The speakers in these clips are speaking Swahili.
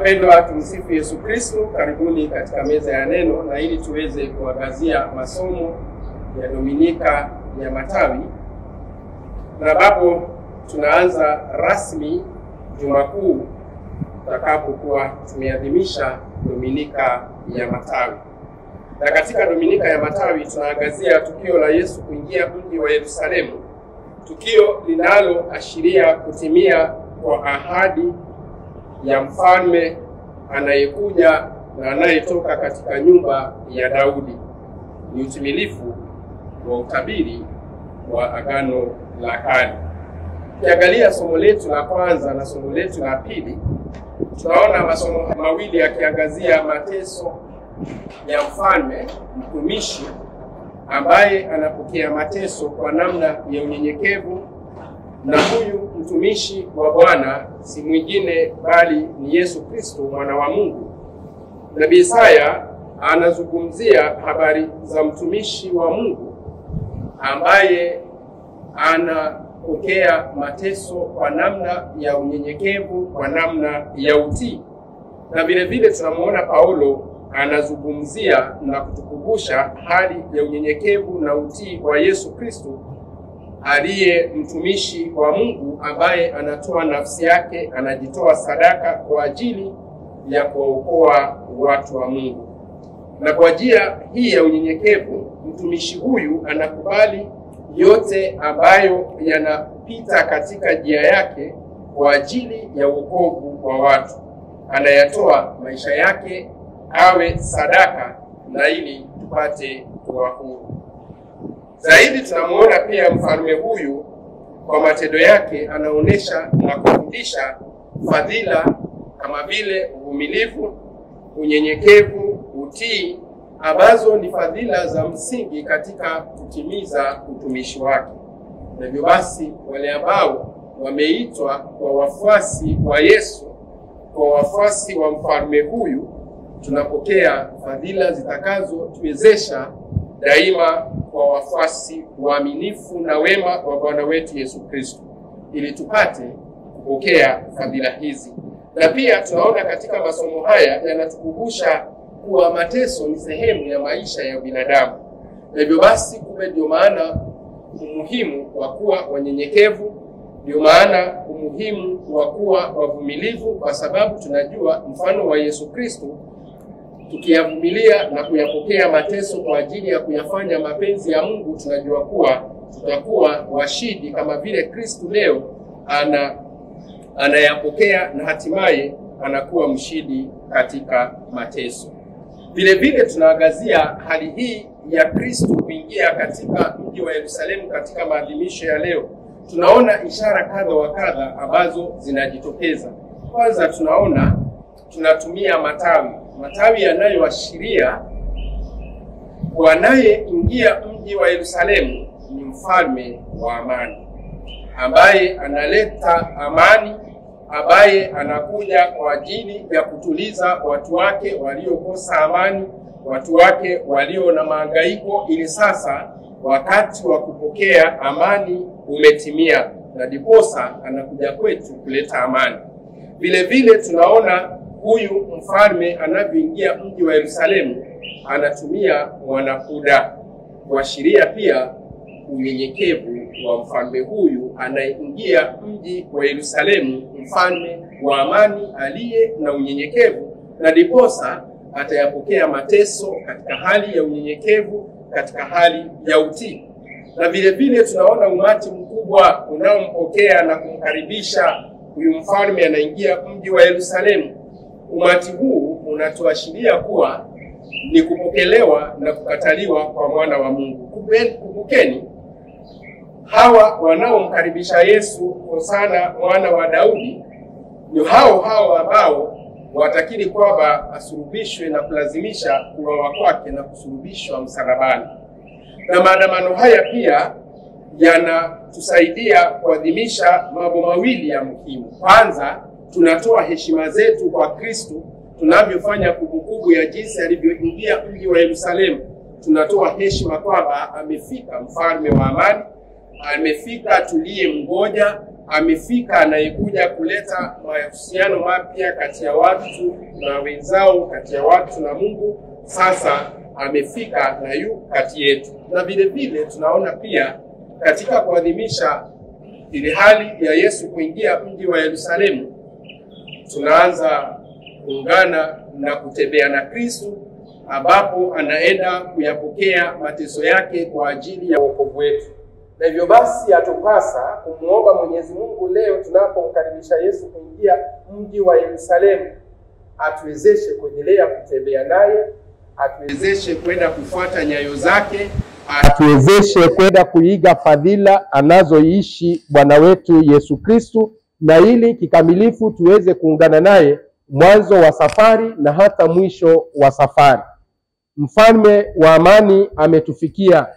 Wapendwa, tumsifu Yesu Kristo. Karibuni katika meza ya neno, na ili tuweze kuangazia masomo ya Dominika ya Matawi, na ambapo tunaanza rasmi Juma Kuu tutakapokuwa tumeadhimisha Dominika ya Matawi. Na katika Dominika ya Matawi tunaangazia tukio la Yesu kuingia mji wa Yerusalemu, tukio linaloashiria kutimia kwa ahadi ya mfalme anayekuja na anayetoka katika nyumba ya Daudi. Ni utimilifu wa utabiri wa Agano la Kale. Ukiangalia somo letu la kwanza na somo letu la pili, tunaona masomo mawili yakiangazia mateso ya mfalme mtumishi ambaye anapokea mateso kwa namna ya unyenyekevu na huyu mtumishi wa Bwana si mwingine bali ni Yesu Kristo mwana wa Mungu. Nabii Isaya anazungumzia habari za mtumishi wa Mungu ambaye anapokea mateso kwa namna ya unyenyekevu, kwa namna ya utii, na vile vile tunamuona Paulo anazungumzia na kutukumbusha hali ya unyenyekevu na utii wa Yesu Kristo aliye mtumishi wa Mungu ambaye anatoa nafsi yake, anajitoa sadaka kwa ajili ya kuwaokoa watu wa Mungu. Na kwa njia hii ya unyenyekevu, mtumishi huyu anakubali yote ambayo yanapita katika njia yake kwa ajili ya wokovu wa watu. Anayatoa maisha yake awe sadaka, na ili tupate kuwa huru. Zaidi tunamuona pia mfalme huyu kwa matendo yake anaonyesha na kufundisha fadhila kama vile uvumilivu, unyenyekevu, utii, ambazo ni fadhila za msingi katika kutimiza utumishi wake. Na hivyo basi wale ambao wameitwa kwa wafuasi wa Yesu, kwa wafuasi wa mfalme huyu, tunapokea fadhila zitakazotuwezesha daima kwa wafuasi waaminifu na wema wa Bwana wetu Yesu Kristo, ili tupate kupokea fadhila hizi. Na pia tunaona katika masomo haya yanatukumbusha kuwa mateso ni sehemu ya maisha ya binadamu, na hivyo basi, kumbe ndio maana umuhimu wa kuwa wanyenyekevu, ndio maana umuhimu wa kuwa wavumilivu, kwa sababu tunajua mfano wa Yesu Kristo tukiyavumilia na kuyapokea mateso kwa ajili ya kuyafanya mapenzi ya Mungu, tunajua kuwa tutakuwa washindi kama vile Kristo leo ana anayapokea na hatimaye anakuwa mshindi katika mateso. Vile vile tunaangazia hali hii ya Kristo kuingia katika mji wa Yerusalemu katika maadhimisho ya leo. Tunaona ishara kadha wa kadha ambazo zinajitokeza. Kwanza tunaona tunatumia matawi matawi yanayoashiria wanayeingia mji wa Yerusalemu ni mfalme wa amani, ambaye analeta amani, ambaye anakuja kwa ajili ya kutuliza watu wake waliokosa amani, watu wake walio na mahangaiko, ili sasa wakati wa kupokea amani umetimia, na diposa anakuja kwetu kuleta amani. Vile vile tunaona huyu mfalme anavyoingia mji wa Yerusalemu anatumia mwanakuda kuashiria pia unyenyekevu wa mfalme huyu anayeingia mji wa Yerusalemu, mfalme wa amani aliye na unyenyekevu, na diposa atayapokea mateso katika hali ya unyenyekevu, katika hali ya utii. Na vile vile tunaona umati mkubwa unaompokea na kumkaribisha huyu mfalme anaingia mji wa Yerusalemu. Umati huu unatuashiria kuwa ni kupokelewa na kukataliwa kwa mwana wa Mungu. Kumbukeni, hawa wanaomkaribisha Yesu Hosana mwana wa Daudi ni hao hao ambao watakiri kwamba asulubishwe na kulazimisha kuuawa kwake na kusulubishwa msalabani. Na maandamano haya pia yanatusaidia kuadhimisha mambo mawili ya muhimu. Kwanza, tunatoa heshima zetu kwa Kristo tunavyofanya kumbukumbu ya jinsi alivyoingia mji wa Yerusalemu. Tunatoa heshima kwamba amefika mfalme wa amani, amefika tuliye mgoja, amefika anayekuja kuleta mahusiano mapya kati ya watu na wenzao, kati ya watu na Mungu. Sasa amefika na yu kati yetu, na vile vile tunaona pia katika kuadhimisha ile hali ya Yesu kuingia mji wa Yerusalemu, tunaanza kuungana na kutembea na Kristo, ambapo anaenda kuyapokea mateso yake kwa ajili ya wokovu wetu. Na hivyo basi atupasa kumwomba Mwenyezi Mungu leo tunapomkaribisha Yesu kuingia mji wa Yerusalemu, atuwezeshe kuendelea kutembea naye, atuwezeshe kwenda kufuata nyayo zake, atuwezeshe kwenda kuiga fadhila anazoishi Bwana wetu Yesu Kristu, na ili kikamilifu tuweze kuungana naye mwanzo wa safari na hata mwisho wa safari. Mfalme wa amani ametufikia,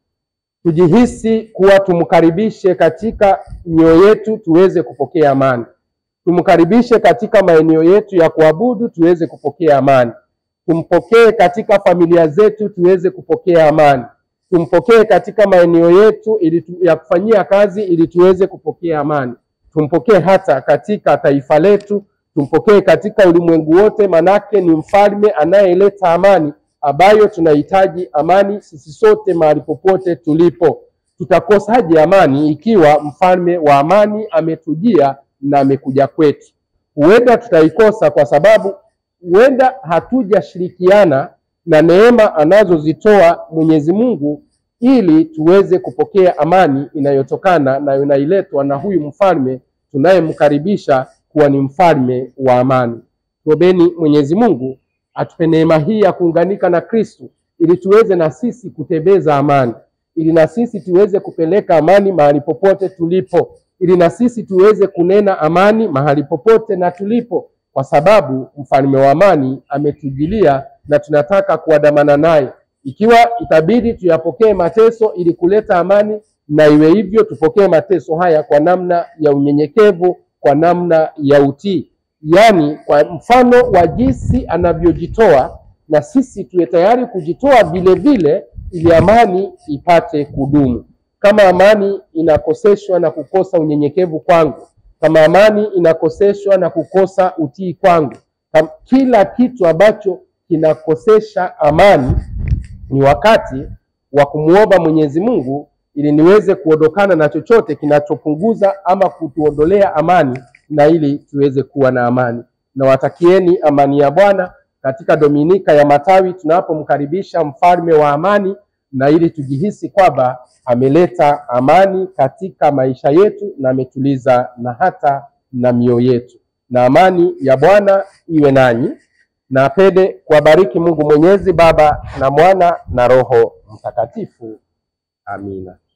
tujihisi kuwa tumkaribishe katika mioyo yetu tuweze kupokea amani. Tumkaribishe katika maeneo yetu ya kuabudu tuweze kupokea amani. Tumpokee katika familia zetu tuweze kupokea amani. Tumpokee katika maeneo yetu ili tu, ya kufanyia kazi ili tuweze kupokea amani. Tumpokee hata katika taifa letu, tumpokee katika ulimwengu wote, manake ni mfalme anayeleta amani ambayo tunahitaji amani sisi sote mahali popote tulipo. Tutakosaje amani ikiwa mfalme wa amani ametujia na amekuja kwetu? Huenda tutaikosa kwa sababu huenda hatujashirikiana na neema anazozitoa Mwenyezi Mungu ili tuweze kupokea amani inayotokana na inailetwa na huyu mfalme tunayemkaribisha kuwa ni mfalme wa amani. Tuombeni Mwenyezi Mungu atupe neema hii ya kuunganika na Kristo ili tuweze na sisi kutembeza amani, ili na sisi tuweze kupeleka amani mahali popote tulipo, ili na sisi tuweze kunena amani mahali popote na tulipo, kwa sababu mfalme wa amani ametujilia na tunataka kuandamana naye. Ikiwa itabidi tuyapokee mateso ili kuleta amani, na iwe hivyo, tupokee mateso haya kwa namna ya unyenyekevu, kwa namna ya utii yaani kwa mfano wa jinsi anavyojitoa na sisi tuwe tayari kujitoa vile vile, ili amani ipate kudumu. Kama amani inakoseshwa na kukosa unyenyekevu kwangu, kama amani inakoseshwa na kukosa utii kwangu, kam, kila kitu ambacho kinakosesha amani, ni wakati wa kumwomba Mwenyezi Mungu ili niweze kuondokana na chochote kinachopunguza ama kutuondolea amani na ili tuweze kuwa na amani. Nawatakieni amani ya Bwana katika Dominika ya Matawi tunapomkaribisha mfalme wa amani, na ili tujihisi kwamba ameleta amani katika maisha yetu na ametuliza na hata na mioyo yetu. Na amani ya Bwana iwe nanyi. Na apende kuwabariki Mungu Mwenyezi, Baba na Mwana na Roho Mtakatifu. Amina.